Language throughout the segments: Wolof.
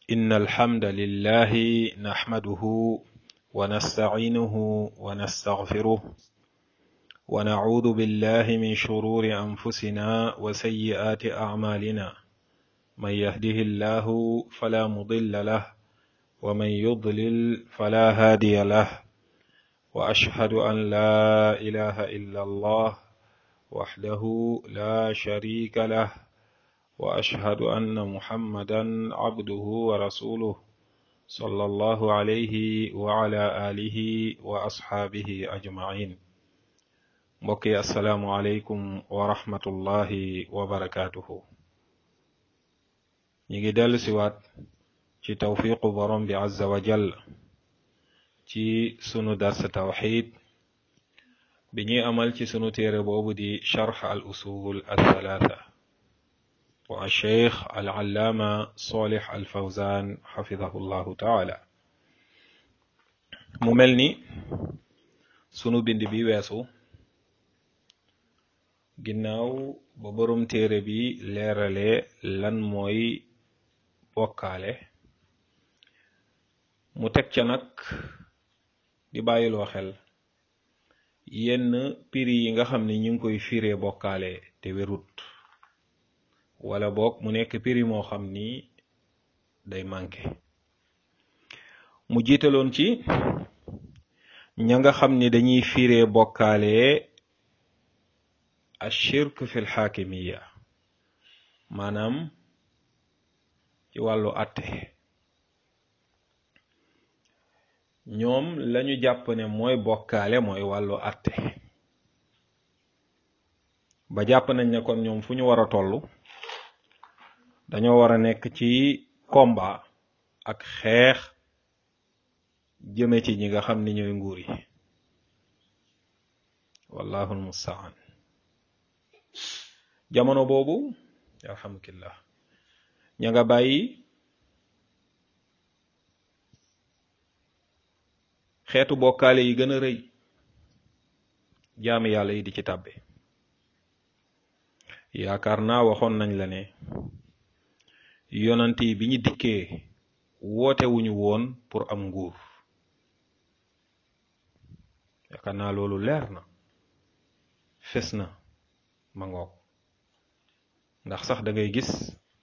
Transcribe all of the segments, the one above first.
إن الحمد لله نحمده ونستعينه ونستغفره ونعوذ بالله من شرور أنفسنا وسيئات أعمالنا من يهده الله فلا مضل له ومن يضلل فلا هادي له وأشهد أن لا إله إلا الله وحده لا شريك له وأشهد أن محمدا عبده ورسوله صلى الله عليه وعلى آله وأصحابه أجمعين mbokki asalaamualeykum wa rahmatullahi wa barakaatuhu ñi ngi dellu siwaat ci tawfiqu borom bi azza wa jall ci sunu dars tawxid bi ñuy amal ci sunu téere boobu di charx al usul al thalaatha wa cheikh al allaama solih al fawzan xafidahu llahu taala mu mel ni sunu bind bi weesu ginnaaw ba borom téere bi leerale lan mooy bokkaale mu teg ca nag di bàyyiloo xel yenn piri yi nga xam ne ñu ngi koy firee bokkaale te wérut wala boog mu nekk piri moo xam ni day manqué mu jiitaloon ci ña nga xam ni dañuy firee bokkaale ashirk fi lxaakimiya maanaam ci wàllu àtte ñoom lañu jàpp ne mooy bokkaale mooy wàllu àtte ba jàpp nañ ne kon ñoom fu ñu war a toll dañoo war a nekk ci combat ak xeex jëme ci ñi nga xam ni ñooy nguur yi wallahu almustaan jamono boobu alhamdulillah ña nga bàyyi xeetu bokkaale yi gën a rëy jaami yàlla yi di ci tàbbe yaakaar naa waxoon nañ la ne yonant yi bi ñu dikkee woote wuñu woon pour am nguur yaakaar naa loolu leer na fes na ma ngoog ndax sax da ngay gis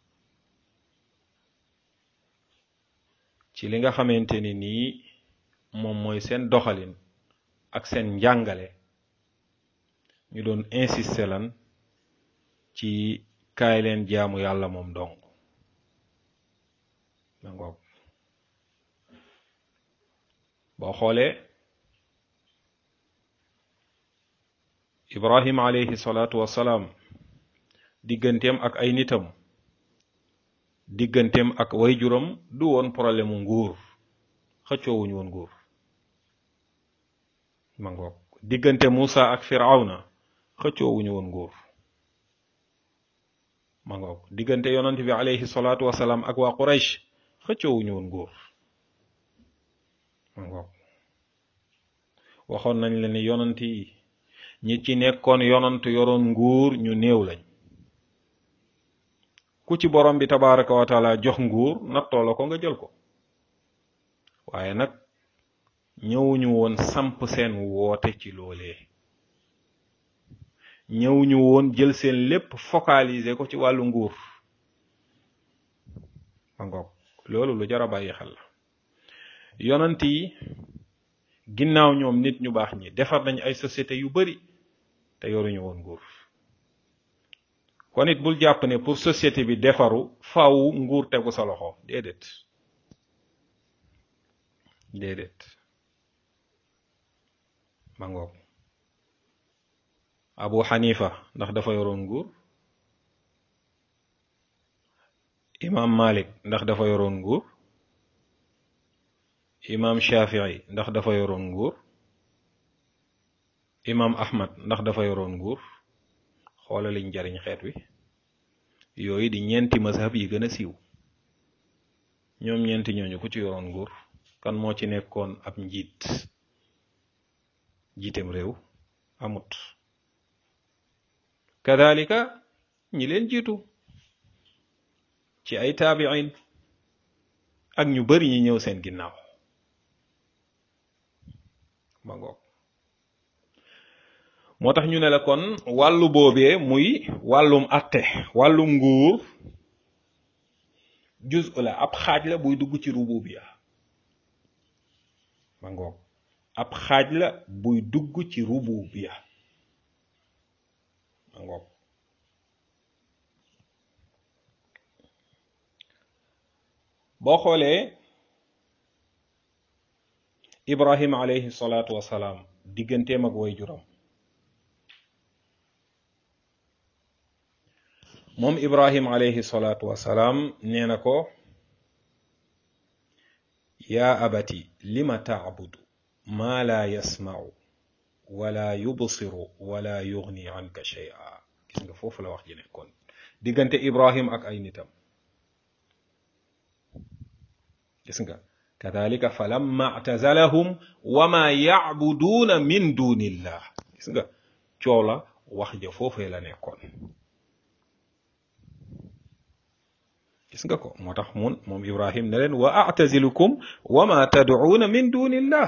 ci li nga xamante ni nii moom mooy seen doxalin ak seen njàngale ñu doon insister lan ci kaay leen jaamu yàlla moom dong ma ngoog boo xoolee ibrahim alayhi salaatu wassalaam digganteem ak ay nitam digganteem ak wayjuram du woon problème mu nguur xëccoowuñu woon nguur ma ngoog diggante Muusa ak Firawna xëccoowuñu woon nguur ma ngoog diggante yonant bi alayhi salaatu wasalaam ak waa Quraysh xëccoowuñu woon nguur ma ngoog waxoon nañ la ni yonant yi ñi ci nekkoon yonant yoroon nguur ñu néew lañ ku ci borom bi tabaraka wa taala jox nguur nattoo la ko nga jël ko waaye nag ñëwuñu woon samp seen woote ci loolee ñëwuñu woon jël seen lépp focaliser ko ci wàllu nguur ma ngoog loolu lu jar a bàyyi xel la yonant yi ginnaaw ñoom nit ñu baax ñi defar nañ ay société yu bari te yoruñu woon nguur kon it bul jàpp ne pour société bi defaru faaw nguur tegu sa loxo déedéet déedéet ma ngoog Abu Xanifa ndax dafa yoroon nguur Imam Malik ndax dafa yoroon nguur Imam Shafii ndax dafa yoroon nguur Imam Ahmad ndax dafa yoroon nguur xoola liñ jariñ xeet wi yooyu di ñeenti mazhab yi gën a siiw ñoom ñeenti ñooñu ku ci yoroon nguur kan moo ci nekkoon ab njiit jiitem réew amut kadalika ñi leen jiitu ci ay taabiin ak ñu bari ñi ñëw seen ginnaaw ma ngoog moo tax ñu ne la kon wàllu boobee muy wàllum atte wàllum nguur juz la ab xaaj la buy dugg ci rububiya ma ngoog ab xaaj la buy dugg ci rububiya ma ngoog boo xoolee ibrahim alayhi salaatu wasalaam digganteem ak way juram moom ibrahim alayhi salaatu wasalaam nee na ko yaa abati lima tacbudu maa laa yasmacu wala yubsiru wala yugni anka shay'a gis nga foofu la wax ji nekkoon diggante ibrahim ak ay nitam gis nga kadalika falamma actazalahum wama yacbuduuna min dunillah gis nga coow la wax ja foofee la nekkoon gis nga ko moo tax mun moom ibrahim ne leen wa actazilukum wama tadcuuna min dunillah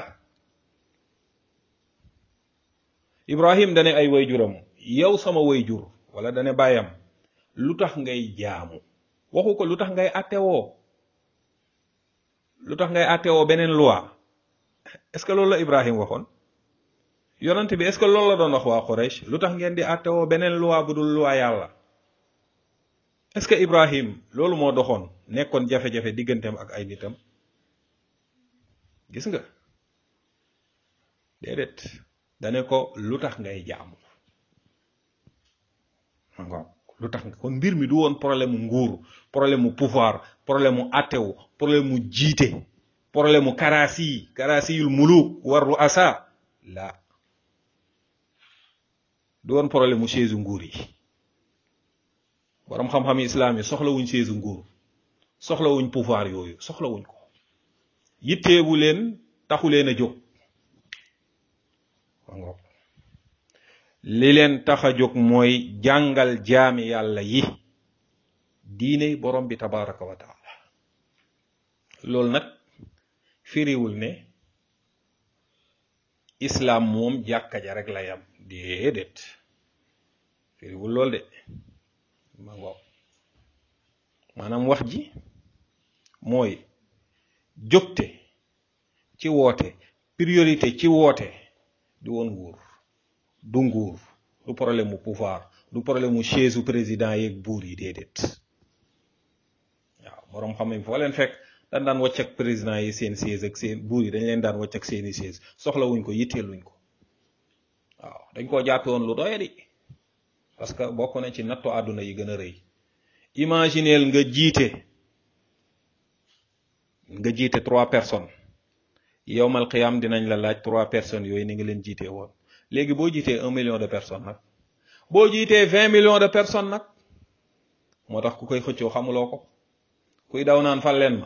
ibrahim dane ay wayjuram yow sama wayjur wala dane bàyyam lu tax ngay jaamu waxu ko lu tax ngay attewoo lu tax ngay attewoo beneen loi est-ce que loolu la ibrahim waxoon yonent bi est-ce que loolu la doon wax waa Quraysh lu tax ngeen di attewoo beneen loi bu dul loi yàlla est-ce que ibrahim loolu moo doxoon nekkoon jafe-jafe digganteem ak ay nitam gis nga déedéet dane ko lu tax ngay jaamu ma ngoog lu tax nga kon mbir mi du woon problème mu nguur problème mu pouvoir problème mu attewu problème mu jiite problème mu karaasi karaasiyul muluk war ru asa la du woon problème mu chaise nguur yi borom xam-xam islam yi soxlawuñ chaise nguur soxlawuñ pouvoir yooyu soxlawuñ ko yitteewu leen taxu leen a jóg ma ngoog li leen tax a jóg mooy jàngal jaami yàlla yi diine borom bi tabaraka wa taala loolu nag firiwul ne islaam moom jàkka ja rek la yam déedéet firiwul lool de ma ngoog maanaam wax ji mooy jógte ci woote priorité ci woote du woon nguur du nguur du problème mu pouvoir du problème mu chaise u président yeeg buur yi déedéet waaw boroom xam ne foo leen fekk dañ daan wàcc ak président yi seen chaise ak seen buur yi dañ leen daan wàcc ak seeni chaise soxlawuñ ko yitteeluñ ko waaw dañ koo jàppe woon lu doyadi parce que bokk na ci nattu àdduna yi gën a rëy imagineel nga jiite nga jiite trois personnes yowmal qiyam dinañ la laaj trois personnes yooyu ni nga leen jiitee woon léegi boo jiitee un million de personnes nag boo jiitee vingt millions de personnes nag moo tax ku koy xëccoo xamuloo ko kuy daw naan fal leen ma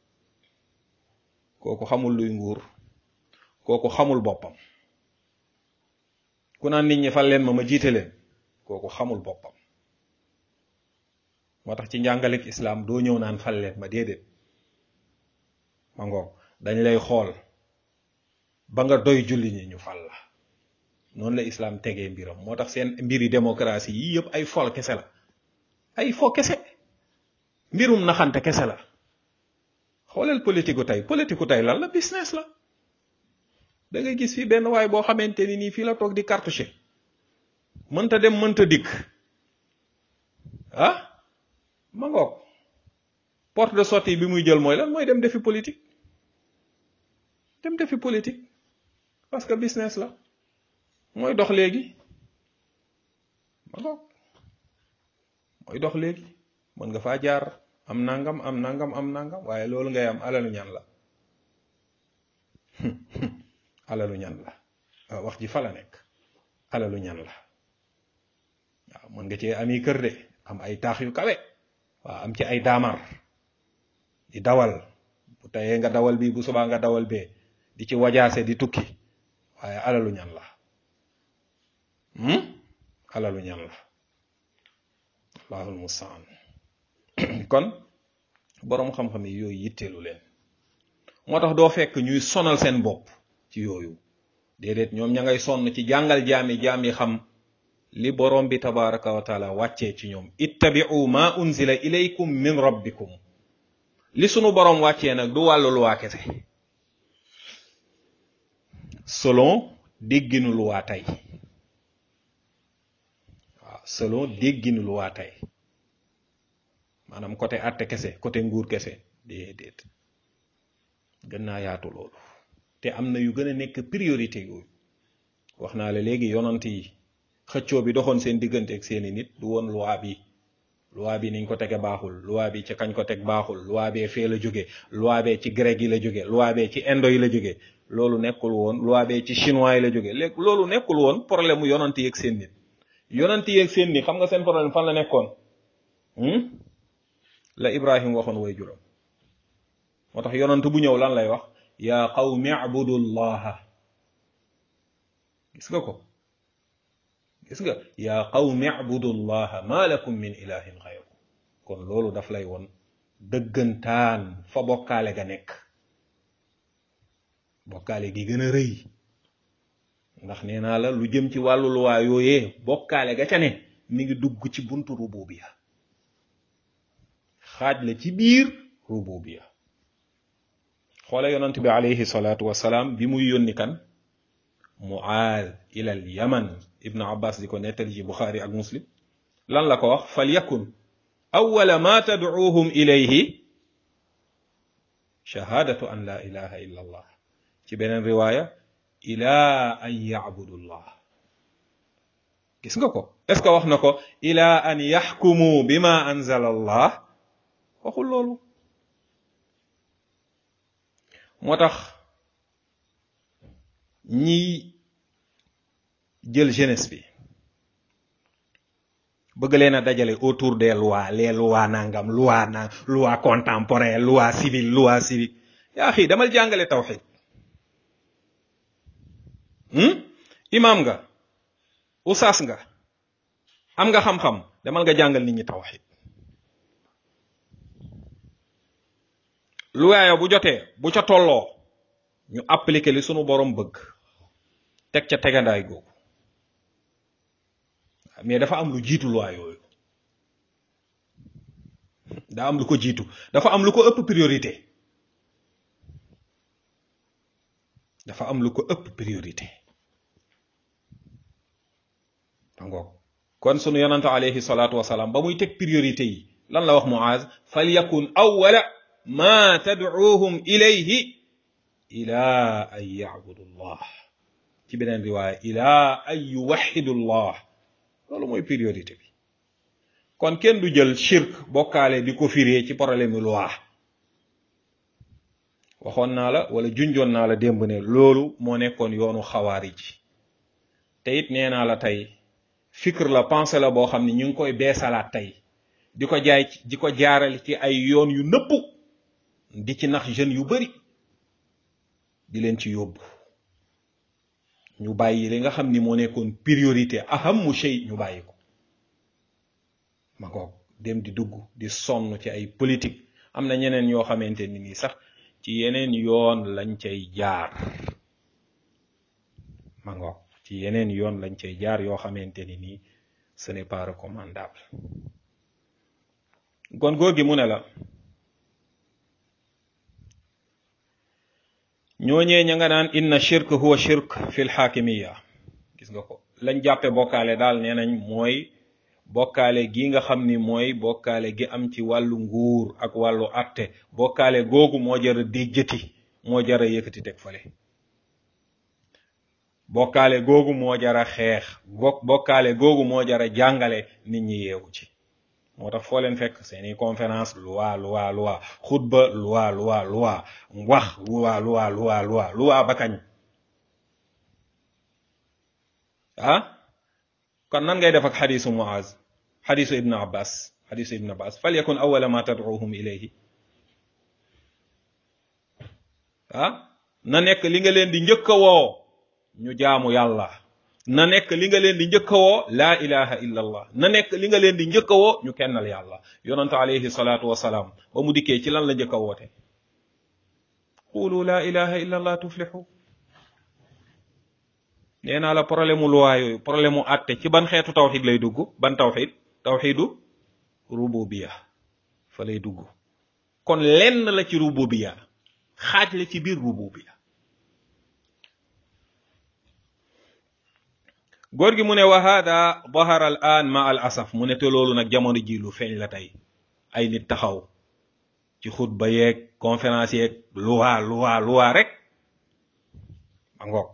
kooku xamul luy nguur kooku xamul boppam ku naan nit ñi fal leen ma ma jiite leen kooku xamul boppam moo tax ci njàngalek islaam doo ñëw naan fal leen ma déedéet ma ngoog dañ lay xool ba nga doy julli ñi ñu fal la noonu la islam tegee mbiram moo tax seen mbiri démocratie yi yëpp ay fol kese la ay fo kese mbirum naxante kese la xooleel politique tey politique tey lan la business la da ngay gis fii benn waay boo xamante ni nii fii la toog di cartouché mënta dem mënta dikk ah ma ngoog porte de sortie bi muy jël mooy lan mooy dem defi politique dem defi politique parce que business la mooy dox léegi ma ngoog mooy dox léegi mën nga faa jaar am nangam am nangam am nangam waaye loolu ngay am alalu ñan la alalu ñan la waaw wax ji fa la nekk alalu ñan la waaw mën nga cee ami kër de am ay taax yu kawe waaw am ci ay daamar di dawal bu tayee nga dawal bi bu subaa nga dawal bee di ci wajaase di tukki waaye alalu ñan la alalu ñan la allahul mustaan kon boroom xam-xam yi yooyu yitteelu leen moo tax doo fekk ñuy sonal seen bopp ci yooyu déedéet ñoom ña ngay sonn ci jàngal jaami jaam yi xam li boroom bi tabaraka wa taala wàccee ci ñoom ittabi'u ma unzila ilaykum min rabbikum li sunu boroom wàccee nag du wàllu luwaa kese selon dégginu luwaa tey waaw selon dégginu luwaa tey maanaam côté àtte kese côté nguur kese déedéet gën naa yaatu loolu te am na yu gën a nekk priorité yooyu wax naa la léegi yonant yi xëccoo bi doxoon seen diggante ak seeni nit du woon loi bi loi bi niñ ko tege baaxul loi bi ci kañ ko teg baaxul loi bee fee la jóge loi bee ci grec yi la jóge loi bee ci indo yi la jóge loolu nekkul woon loi bee ci chinois yi la jóge léegi loolu nekkul woon problème mu yonant yi ak seen nit yonant yi ak seen nit xam nga seen problème fan la nekkoon la ibrahim waxoon way juróom moo tax yonant bu ñëw lan lay wax yaa qawmi abudullaha gis nga ko gis nga yaa qawmi abudullaha ma lakum min ilahin xayru kon loolu daf lay woon dëggantaan fa bokkaale ga nekk bokkaale gi gën a rëy ndax nee naa la lu jëm ci wàllu luwaa yooyee bokkaale ga ca ne mi ngi dugg ci buntu rububiya xaaj la ci biir rububiya xoole yonent bi alayhi salaatu wasalaam bi muy yónni kan muaaz ila al yaman ibnu abbas di ko nettali ci buxaari ak muslim lan la ko wax fal yakun awwala ma tadcuuhum ilayhi shahaadatu an la ilaha illa allah ci beneen riwaaya ila an yacbudu llah gis nga ko est ce que wax na ko ila an yaxkumu bima anzala allah waxul loolu moo tax ñi jël jeunesse bi bëgg leen a dajale autour des lois les lois nangam loi na loi contemporaine loi civile loi civique yaa xii damal jàngale tawxid imam nga usaas nga am nga xam-xam demal nga jàngal nit ñi tawxid luwaaya bu jotee bu ca tolloo ñu appliquer li sunu borom bëgg teg ca tegandaay googu mais dafa am lu jiitu loi yooyu daa am lu ko jiitu dafa am lu ko ëpp priorité dafa am lu ko ëpp priorité angoog kon sunu yonante alayhi salaatu wasalaam ba muy teg priorité yi lan la wax Muaz fal yakun awwala ma tadcuuhum ilayhi ila an yacbudu llah ci beneen riwaaya ila an yuwaxidu llah loolu mooy priorité bi kon kenn du jël shirk bokkaale di ko firee ci problème mu loi waxoon naa la wala junjoon naa la démb ne loolu moo nekkoon yoonu xawaarij te it nee naa la tey fikr la pensée la boo xam ne ñu ngi koy beesalaat tey di ko jaay di ko jaarale ci ay yoon yu nëpp di ci nax jeunes yu bari di leen ci yóbbu ñu bàyyi li nga xam ni moo nekkoon priorité ahamu shay ñu bàyyi ko ma ngoog dem di dugg di sonn ci ay politique am na ñeneen yoo xamante ni nii sax ci yeneen yoon lañ cay jaar ma ngoog ci yeneen yoon lañ cay jaar yoo xamante ni nii ce n'est pas recommandable kon góor gi mu ne la ñooñee ña nga naan inna shirk huwa shirk fil xaakimiya gis nga ko lañ jàppe bokkaale daal nee nañ mooy bokkaale gi nga xam ni mooy bokkaale gi am ci wàllu nguur ak wàllu atte bokkaale googu moo jara déjjati moo jara yëkkati teg fale bokkaale googu moo jara xeex bokkaale googu moo jara jàngale nit ñi yeewu ci moo tax foo leen fekk seeni conférence loi loi loi xutba loi loi loi wax loi loi loi loi loi ba kañ ah kon nan ngay def ak xadisu muaz xadisu ibn abbas xadisu ibn abbas fal yakun awala ma tad'uhum ilayhi ah na nekk li nga leen di njëkk a woo ñu jaamu yàlla na nekk li nga leen di njëkk a woo laa ilaha illa allah na nekk li nga leen di njëkk a woo ñu kennal yàlla yonante alayhi salaatu wasalaam ba mu dikkee ci lan la njëkk a woote qulu laa ilaha illa allah tuflixu nee naa la problème mu luwaa yooyu problème mu àtte ci ban xeetu tawxid lay dugg ban tawxid tawxidu rububiya fa lay dugg kon lenn la ci rububiya xaaj la ci biir rububiya góor gi mu ne wa hada dahara al an ma al asaf mu ne te loolu nag jamono ji lu feeñ la tey ay nit taxaw ci xutba yeeg conférence yeeg luwaa luwaa luwaa rek ma ngoog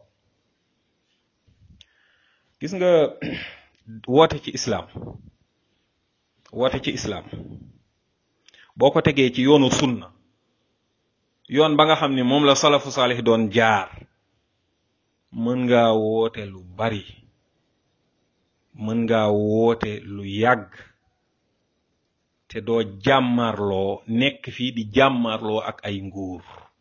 gis nga woote ci islaam woote ci islaam boo ko tegee ci yoonu sunna yoon ba nga xam ni moom la salafu saalih doon jaar mën ngaa woote lu bari mën ngaa woote lu yàgg te doo jàmmarloo nekk fii di jàmmarloo ak ay nguur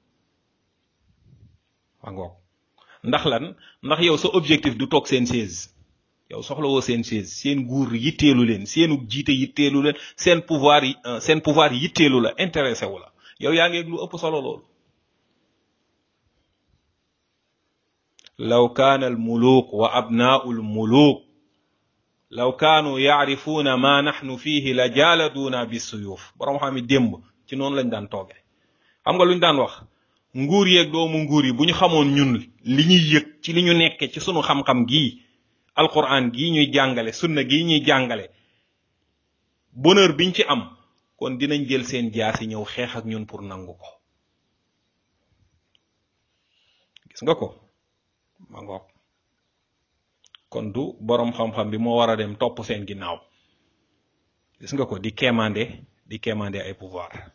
wa ngoog ndax lan ndax yow sa objectif du toog seen chaise yow soxla woo seen chaise seen nguur yitteelu leen seenu jiite yitteelu leen seen pouvoir yi seen pouvoir yitteelu la intéressé wu la yow yaa ngeeg lu ëpp solo loolu law kaana al muluk wa abnaau al muluk law kaanu yaarifuuna ma naxnu fiihi la jaaladuuna bi suyuuf borom xam yi démb ci noonu lañ daan tooge xam nga luñ daan wax nguur yeeg doomu nguur yi bu ñu xamoon ñun li ñuy yëg ci li ñu nekke ci sunu xam-xam gii alquran gii ñuy jàngale sunna gii ñuy jàngale bonheur biñ ci am kon dinañ jël seen jaasi ñëw xeex ak ñun pour nangu ko gis nga ko ma ngoog kon du boroom xam-xam bi moo war a dem topp seen ginnaaw gis nga ko di kéemande di kéemande ay pouvoir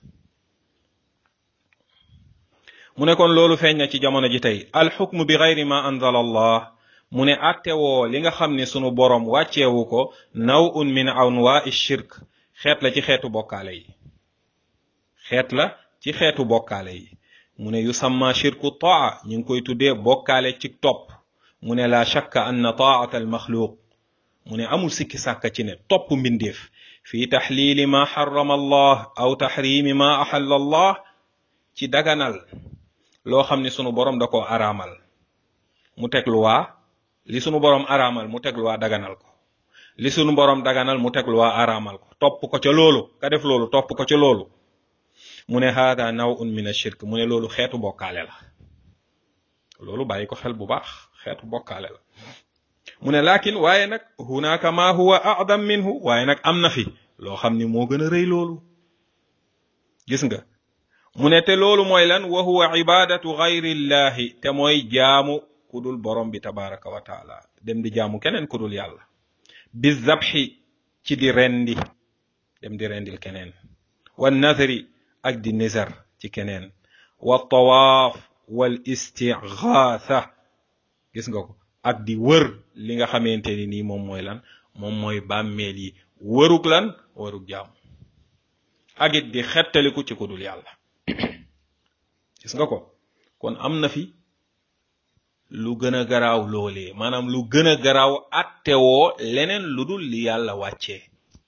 mu ne kon loolu feeñ na ci jamono ji tey alxukmu bi gayri ma anzala allah mu ne attewoo li nga xam ne sunu boroom wàcceewu ko naw un min anwaa shirk xeet la ci xeetu bokkaale yi xeet la ci xeetu bokkaale yi mu ne yusamma shirku taa ñu ngi koy tuddee bokkaale ci topp mu ne la shakka anna taata almaxluuq mu ne amul sikki sàkka ci ne topp mbindeef fi taxliili ma xarama allah aw taxrimi ma axalla allah ci daganal loo xam ne sunu borom da ko araamal mu teg luwaa li sunu borom araamal mu teg luwaa daganal ko li sunu borom daganal mu teg luwaa araamal ko topp ko ca loolu ka def loolu topp ko ca loolu mu ne haada nawun min ashirk mu ne loolu xeetu bokkaale la loolu bàyyi ko xel bu baax xeetu bokkaale la mu ne laakin waaye nag hunaka ma huwa a'dam minhu waaye nag am na fi loo xam ni moo gën a rëy loolu gis nga mu ne te loolu mooy lan wa huwa ibadatu gayrillahi te mooy jaamu kudul borom bi tabaraka wa taala dem di jaamu keneen kudul yàlla bi zabxi ci di rendi dem di rendil keneen wa nazari ak di nizar ci keneen wa tawaaf wal istighaatha gis nga ko ak di wër li nga xamante ni nii moom mooy lan moom mooy bàmmeel yi wërug lan wërug jaam ak it di xettaliku ci kudul yàlla gis nga ko kon am na fi lu gën a garaaw loolee maanaam lu gën a garaaw attewoo leneen lu dul li yàlla wàccee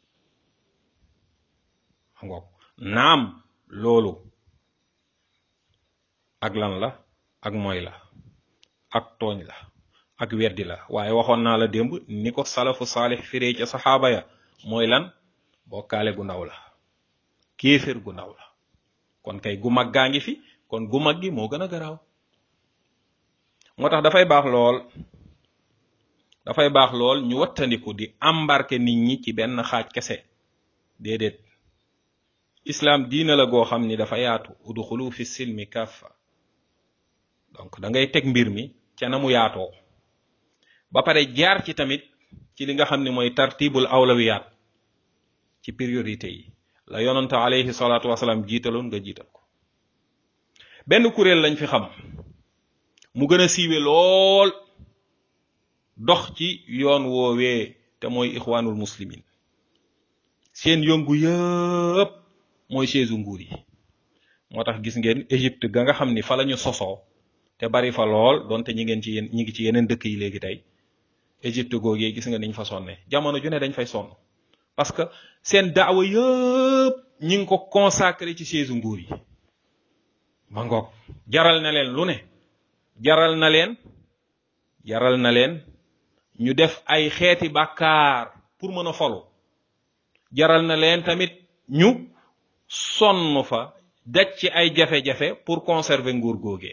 ngoog naam loolu ak lan la ak mooy la ak tooñ la ak weddi la waaye waxoon naa la démb ni ko salafu saalix firee ca saxaaba ya mooy lan bokkaale gu ndaw la kéefér gu ndaw la kon kay gu mag gaa ngi fi kon gu mag gi moo gën a garaaw moo tax dafay baax lool dafay baax lool ñu wattandiku di embarquer nit ñi ci benn xaaj kese déedéet islam diina la goo xam ni dafa yaatu udxulu fi silmi kaffa donc da ngay teg mbir mi ca na mu yaatoo ba pare jaar ci tamit ci li nga xam ne mooy tartibul awlawiyaat ci priorité yi la yonante alayhi salaatu wasalaam jiitaloon nga jiital ko benn kuréel lañ fi xam mu gën a siiwe lool dox ci yoon woowee te mooy ixwaanul muslimin seen yëngu yëpp mooy chaise nguur yi moo tax gis ngeen Égypte ga nga xam ni fa la ñu sosoo te bari fa lool donte ñi ngeen ci yéen ñi ngi ci yeneen dëkk yi léegi tey Égypte googee gis nga niñ fa sonne jamono ju ne dañ fay sonn parce que seen daawa yëpp ñi ngi ko consacré ci chaise nguur yi ma ngoog jaral na leen lu ne jaral na leen jaral na leen ñu def ay xeeti bàkkaar pour mën a folu jaral na leen tamit ñu sonn fa daj ci ay jafe-jafe pour conserver nguur googee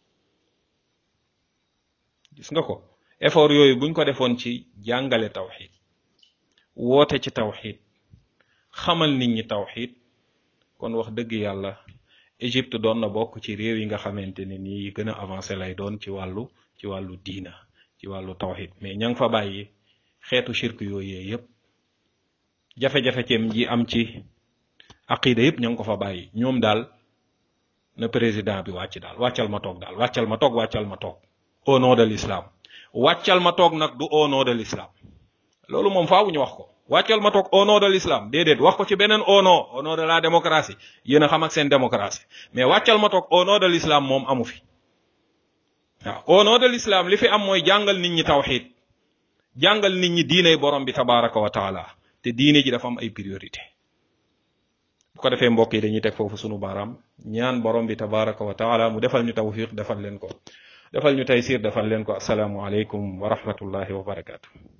gis nga ko effort yooyu buñ ko defoon ci jàngale tawxid woote ci tawxid xamal nit ñi tawxid kon wax dëgg yàlla Égypte doon na bokk ci réew yi nga xamante ne nii yi gën a avancé lay doon ci wàllu ci wàllu diina ci wàllu tawxid mais ña nga fa bàyyi xeetu shirk yooyu yëpp jafe-jafe ceem ji am ci aqida yëpp ña nga ko fa bàyyi ñoom daal na président bi wàcc daal wàccal ma toog daal wàccal ma toog wàccal ma toog au nom de l'islam wàccal ma toog nag du au nom de l'islam loolu moom faawu ñu wax ko wàccal ma toog au nom de l'islam déedéet wax ko ci beneen au nom au nom de la démocratie yéen a xam ak seen démocratie mais wàccal ma toog au nom de l'islam moom amu fi waaw au nom de l'islam li fi am mooy jàngal nit ñi tawxid jàngal nit ñi diiney borom bi tabaraka wa taala te diine ji dafa am ay priorité bu ko defee mbokk yi dañuy teg foofu sunu baaraam ñaan borom bi tabaraka wa taala mu defal ñu tawfiq defal leen ko defal ñu taysir defal leen ko asalaamu aleykum wa rahmatullahi wa barakaatu